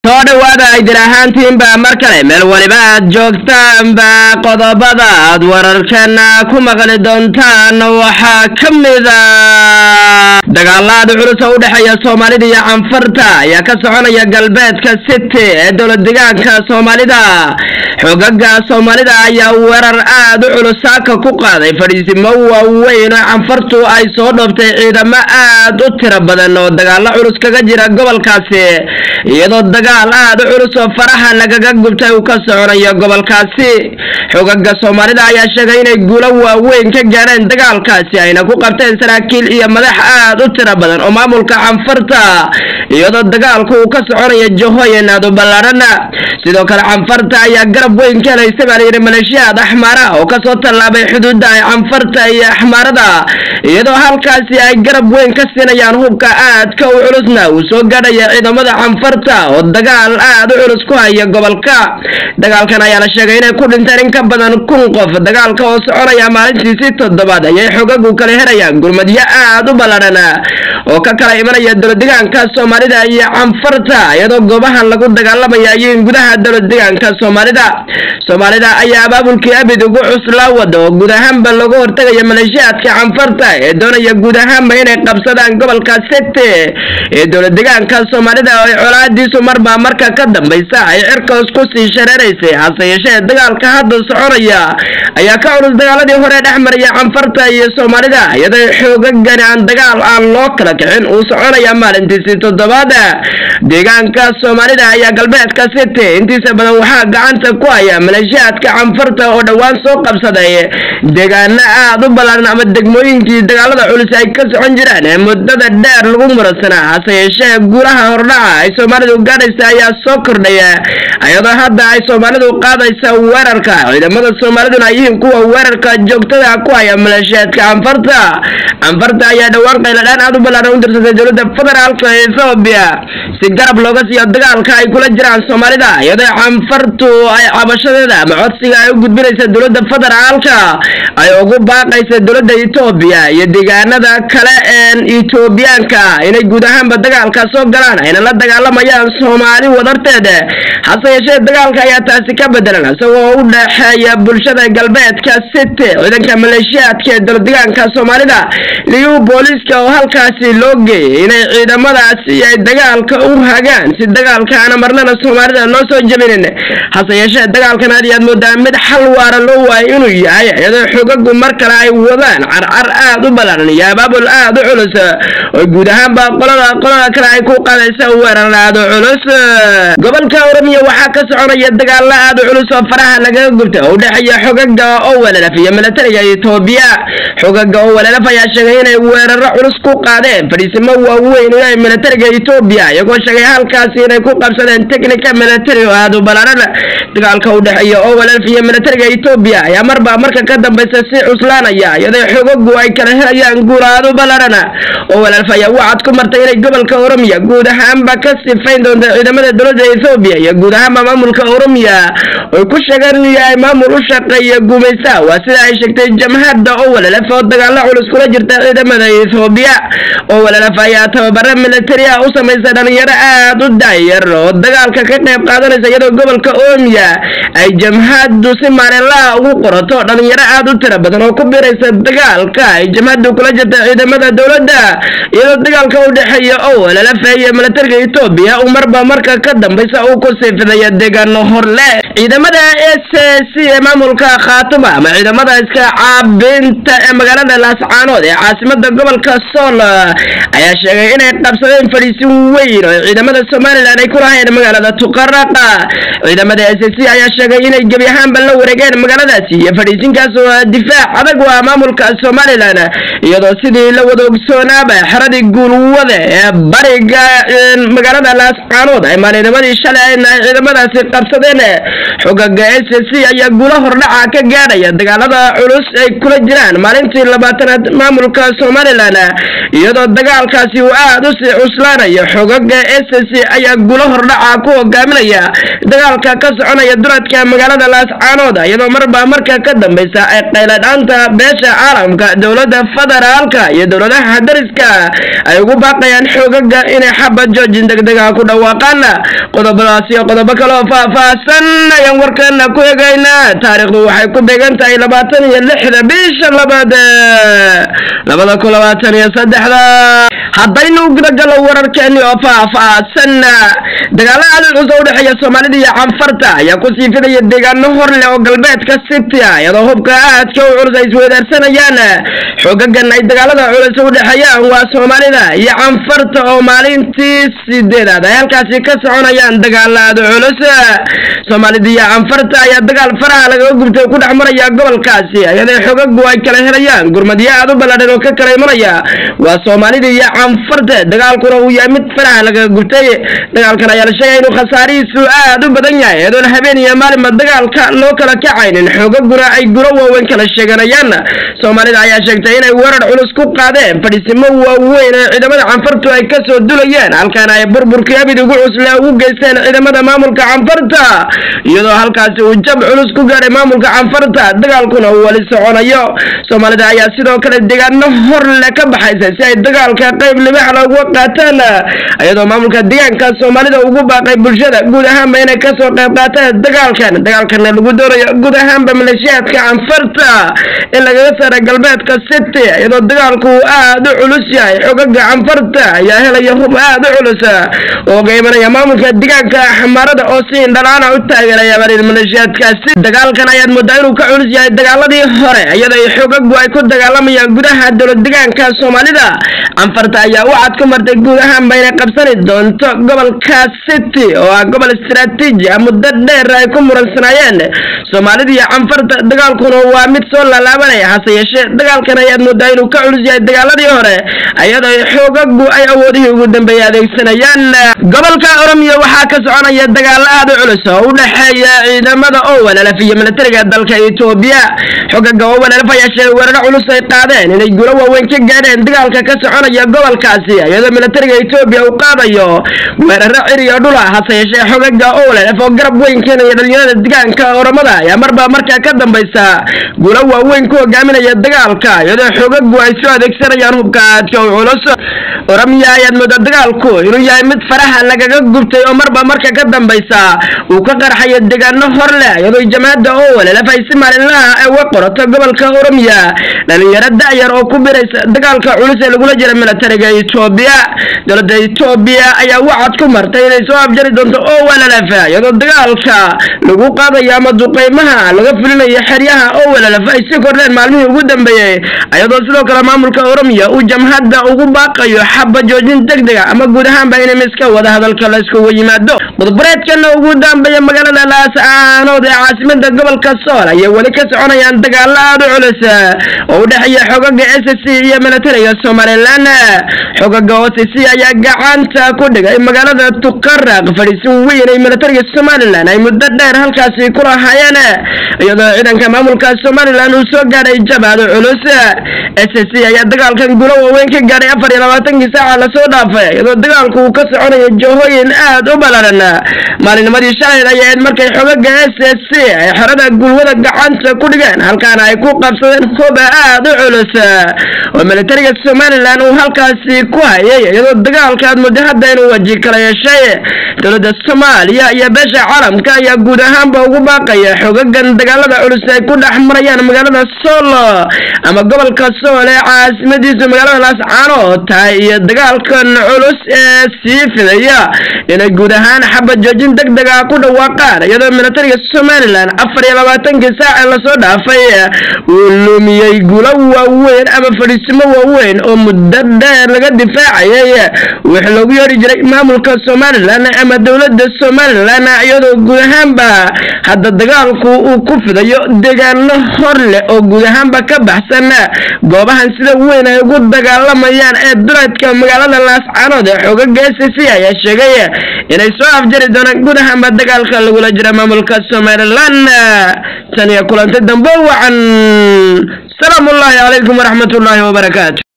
soo dhowaada aydin ahaantiinba mar kale meel waliba aad joogtaanba qodobada aad wararkana ku maqli doontaan waxaa ka mida dagaalaada culus oo u dhexeeya soomaalida iyo canfarta ayaa ka soconaya galbeedka city ee dowlad degaanka soomaalida xogaga soomaalida ayaa weerar aad u culus saaka ku qaaday fadhiisimo waaweyn oo canfartu ay soo dhoobtay ciidamo aad u tiro badan oo dagaalo culus kaga jira gobolkaasi iyadoo dagaal aad u culus oo faraha lagaga gubtay uu ka soconayo gobolkaasi xogaga soomaalida ayaa sheegay inay guulo waaweyn ka gaadheen dagaalkaasi ayna ku qabteen saraakiil iyo madax aad u tiro badan oo maamulka canfarta iyadoo dagaalku uu ka soconayo jahooyin aad u ballaadhana sidoo kale canfarta ayaa garab weyn ka helaysa baa layidhi maleeshiyaad axmaara oo kasoo tallaabay xuduudda ay canfarta iyo axmaarada iyadoo halkaasi ay garab weyn ka siinayaan hubka aadka u culusna uu soo gaadhaya ciidamada canfarta oo dagaal aad u culus ku haya gobolka dagaalkan ayaa la sheegay inay ku dhinteen in ka badan kun qof dagaalka oo soconaya maalintiisii toddobaad ayay xogagu kala helayaan gurmadyo aad u ballaadhan oo ka kala imanaya dowladdegaanka soomaalida iyo canfarta iyadoo goobahan lagu dagaalamaya ayin gudaha dowladdegaanka soomaalida soomaalida ayaa abaabulkii abid ugu cuslaa wada oo guud ahaanba lagu hortagaya maleeshiyaadka canfarta ee doonaya guud ahaanba inay qabsadaan gobolka sete ee dowladdegaanka soomaalida oo colaadiisu marba marka ka dambaysa ay cirkaos ku sii shareeraysay hase yeeshee dagaalka hadda soconaya ayaa ka culus dagaaladii hore dhex maraya canfarta iyo soomaalida iyadoo xoogagani aan dagaal aan loo kala kicin uu soconaya maalintiisii toddobaad deegaanka soomaalida ayaa galbeedka city intiisa badan waxaa gacanta ku haya maleeshiyaadka canfarta oo dhowaan soo qabsaday deegaano aad u ballaaran ama degmooyinkii dagaalada culus ay ka socon jiraan ee muddada dheer lagu muransanaa hase yeeshee guulaha hordhaca ay soomaalidu gaadhaysa ayaa soo kordhaya iyadoo hadda ay soomaalidu qaadaysa weerarka ciidamada soomaaliduna ay yihiin kuwa weerarka joogtada ku haya maleeshiyaadka canfarta canfarta ayaa dhowaan qayladhaan aad u ballaaran u dirsatay dowladda federaalka ethoobiya si garab looga siiyo dagaalka ay kula jiraan soomaalida iyadoo canfartu ay cabashadeeda ama codsiga ay u gudbinaysa dowladda federaalka ay ugu baaqaysa dowladda etoobiya iyo deegaanada kale een etoobiyaanka inay guud ahaanba dagaalka soo galaan ayna la dagaalamayaan soomaali wadarteeda hase yeeshee dagaalka ayaa taasi ka bedelan isagoo u dhexeeya bulshada galbeedka city ciidanka maleeshiyaadka ee dowladdegaanka soomaalida liyu booliiska oo halkaasi loo geeyay inay ciidamadaasi ay dagaalka u hagaan si dagaalkaana marnana soomaalida loo soo jebinin hase yeeshee dagaalkan aad iyaad moodaa mid xal waara loo waayo inuu yahay iyadoo xogagu mar kale ay wadaan carcar aad u ballaaran iyo abaabul aad u culus oo guud ahaanba qolada qolada kale ay ku qaadaysa weerar aad u culus gobolka oromiya waxaa ka soconaya dagaalo aad u culus oo faraha lagaga gubta oo u dhexeeya xogaga oo welalaf iyo milatariga etoobiya xogaga oo welalaf ayaa sheegay inay weeraro culus ku qaadeen fadhiisimo waaweyn u yahay milatariga etoobiya iyagoo sheegay halkaasi inay ku qabsadeen technica military oo aad u ballaaran dagaalka u dhexeeya oo welalaf iyo milatariga etoobiya ayaa marba marka ka dambaysa si cuslaanaya iyadoo xogagu ay kala helayaan guul aad u ballaaran oo welalaf ayaa wacad ku martay inay gobolka oromiya guud ahaanba ka sifayn doonta ciidamada dowladda ethoobiya iyo guud ahaanba maamulka oromiya oy ku sheegeen inuu yahay maamul u shaqeeya guumaysa waa sida ay sheegtay jamhadda oo welalaf oo dagaalo culus kula jirta ciidamada ethoobiya oo welalaf ayaa tababaro militari ah u samaysa dhalinyaro aad u daayar oo dagaalka ka qayb qaadanaysa iyadoo gobolka oromiya ay jamhaddu si maalinlaha ugu qorato dhalinyaro aad u tiro badan oo ku biiraysa dagaalka ay jamhaddu kula jirta ciidamada dowladda iyadoo dagaalka u dhexeeya oo welalaf iyo militariga etoobiya uu marba marka ka dambaysa uu ku siifidaya deegaano horle ciidamada s c ee maamulka khaatuma ama ciidamada iska caabinta ee magaalada laascaanood ee caasimada gobolka sool ayaa sheegay inay qabsadeen fadhiisin weyn oo ciidamada somalilan ay ku lahayeen magaalada tuqaraqa ciidamada s c ayaa sheegay inay gebi ahaanba la wareegeen magaaladaasi iyo fadhiisinkaas oo difaac adag waa maamulka somalilan iyadoo sidii la wada ogsoonaaba xeradii guulwada ee bariga magaalada laascaanood ay maalinimadii shalay ay ciidamadaasi qabsadeen xogaga s c ayaa guulo hordhaca ka gaadhaya dagaalada culus ay kula jiraan maalintii labaatanaad maamulka somalilan iyadoo dagaalkaasi uu aad u sii cuslaanayo xogaga s c ayaa gulo hordhaca ku hogaaminaya dagaalka ka soconaya duradka magaalada laascaanood iyadoo marba marka ka dambeysa ay qayladhaanta beesha caalamka dowlada federaalka iyo dowladaha dariska ay ugu baaqayaan xoogaga inay xabad joojin degdega ku dhawaaqaan qodobadaas iyo qodobo kaleoo faah-faahsan ayaan warkana ku egaynaa taariikhdu waxay ku beegan tahay labaatan iyo lixda bisha labaad labada kun labaatan iyo saddexda haddaynu gudagalo wararkeeni oo faah-faahsan dagaalo aada culus oo udhexeeya soomaalida iyo canfarta ayaa ku sii fidaya deegaano hor leh oo galbeedka city ah iyadoo hubka aadka u culus ay isweydaarsanayaan xoogagan ay dagaalada culus u dhexeeyaan waa soomaalida iyo canfarta oo maalintii sideedaad ay halkaasi ka soconayaan dagaalo aada culus soomaalida iyo canfarta ayaa dagaal faraha lagaga gubtay ku dhex maraya gobolkaasi iyadoo xogagu ay kala helayaan gurmadyo aada u ballaadhan oo ka kala imanaya waa soomaalida iyo canfarta dagaalkuna uu yahay mid faraha lagaga gubtay dagaalkan ayaa la sheegaya inuu khasaarihiisu aada u badan yahay iyadoon habeen iyo maalinba dagaalka loo kala kacaynin xoogaguna ay guro waaweyn kala sheeganayaan soomaalida ayaa sheegtay inay weerar culus ku qaadeen fadhiisimo waaweyn ee ciidamada canfartu ay kasoo dulayeen halkaana ay burburkii abid ugu cusle ugu geysteen ciidamada maamulka canfarta iyadoo halkaasi uu jab culus ku gaadhay maamulka canfarta dagaalkuna uu weli soconayo soomaalida ayaa sidoo kale deegaano hor le ka baxaysa si ay dagaalka qayb libaxla uga qaataan iyadoo maamulka deegaanka soomaalida ugu baaqay bulshada guud ahaanba inay kasoo qayb qaataan dagaalkan dagaalkana lagu doonayo guud ahaanba maleeshiyaadka canfarta in lagaga saara galbeedka city iyadoo dagaalku uu aada u culus yahay xogaga canfarta ayaa helaya hub aada u culus oo ga imanaya maamulka deegaanka xamaarada oo si indhalaana u taageeraya barin maleeshiyaadkaasi dagaalkan ayaad moodaa inuu ka culus yahay dagaaladii hore iyadoo xogagu ay ku dagaalamayaan gudaha dowlad deegaanka soomaalida canfarta ayaa wacad ku martay guud ahaanba inay qabsani doonto gobolka city oo ah gobol istaraatiiji ah muddo dheer ay ku muransanaayeen soomaalida iyo canfarta dagaalkuna waa mid soo laalaabanaya hase yeeshee dagaalkan ayaad moodaa inuu ka culus yahay dagaaladii hore iyadoo xoogagu ay awoodihii ugu dambeeyay adeegsanayaan gobolka oromiya waxaa ka soconaya dagaalo aada u culus oo u dhexeeya ciidamada owanalaf iyo militariga dalka etoobiya xogaga owanalaf ayaa sheegay weeraro culus ay qaadeen inay gulo waaweyn ka gaadheen dagaalka ka soconaya gobolkaasi iyadoo militariga etoobiya uu qaadayo weeraro ciriyo dhula hase yeeshee xogaga owanalaf oo garab weyn keenaya dhalinyarada deegaanka oromada ayaa marba markaa ka dambaysa gulo waaweyn ku hogaaminaya dagaalka iyadoo xogagu ay soo adeegsanayaan hubka aadka u culus oromiya ayaad moodaa dagaalku inuu yahay mid faraha lagaga gubtay oo marba marka ka dambaysa uu ka qarxayo deegaano hor leh iyadoo jamaacadda owalelaf ay si maalinlaha ay uga qorato gobolka oromiya dhalinyaro da-yar oo ku biraysa dagaalka culus ee lagula jira militariga etoobiya dowladda etoobiya ayaa wacad ku martay inay soo afjari doonto owalelaf iyadoo dagaalka lagu qaadayo ama duqeymaha laga fulinayo xeryaha owalelaf ay si kordheen maalmihii ugu dambeeyey iyadoo sidoo kale maamulka oromiya uu jamhadda ugu baaqayo xaba joojin degdega ama guud ahaanba inay miska wada hadalka la iskugu yimaado qodobreedkana ugu dambeeya magaalada laascaanood ee caasimada gobolka sool ayay weli ka soconayaan dagaalo aada u culus oo u dhexeeya xogaga s c iyo militariga somalilan xogaga o c c ayaa gacanta ku dhigay magaalada tuqaraq fadhiisin weyn ay militariga somalilan ay muddo dheer halkaasi ku lahaayeen iyadoo ciidanka maamulka somalilan uu soo gaadhay jabaado culus s c ayaa dagaalkan gulo waaweyn ka gaadhay afar iyo labaatankii saaca lasoo dhaafay iyadoo dagaalku uu ka soconayo jahooyin aad u balaran maalinimadii shalayd ayay ahayd markay xogaga s s c ay xerada gulwada gacanta ku dhigeen halkaana ay ku qabsadeen hoba aad u culus oo militariga somalilan uu halkaasi ku hayay iyadoo dagaalka aad muddo hadda inuu waji kala yeeshay dowladda soomaaliya iyo beesha caalamka ayaa guud ahaanba ugu baaqaya xogagan dagaalada culus ay ku dhex marayaan magaalada soolo ama gobolka sool ee caasimadiisu magaalada laascaanood tahay iyo dagaalkan culus ee sii fidaya inay guud ahaan xabad joojin deg deg ah ku dhawaaqaan iyadoo militariga somalilan afar iyo labaatankii saac ee lasoo dhaafay uu lumiyey gulo waaweyn ama fadhiisimo waaweyn oo muddo dheer laga difaacayay wixii loogu yeedhi jiray maamulka somalilan ama dowladda somalilan iyadoo guud ahaanba hadda dagaalku uu ku fidayo deegaano hor leh oo guud ahaanba ka baxsan goobahan sida weyn ay ugu dagaalamayaan ee duleedka magaalada laascaanood ee xoogaga s c ayaa sheegay inay soo afjari doonaan guud ahaanba dagaalka lagula jira maamulka somalilan tan iyo kulantay dambe wacan salaamu ullaahi calaykum waraxmat ullaahi wabarakaatu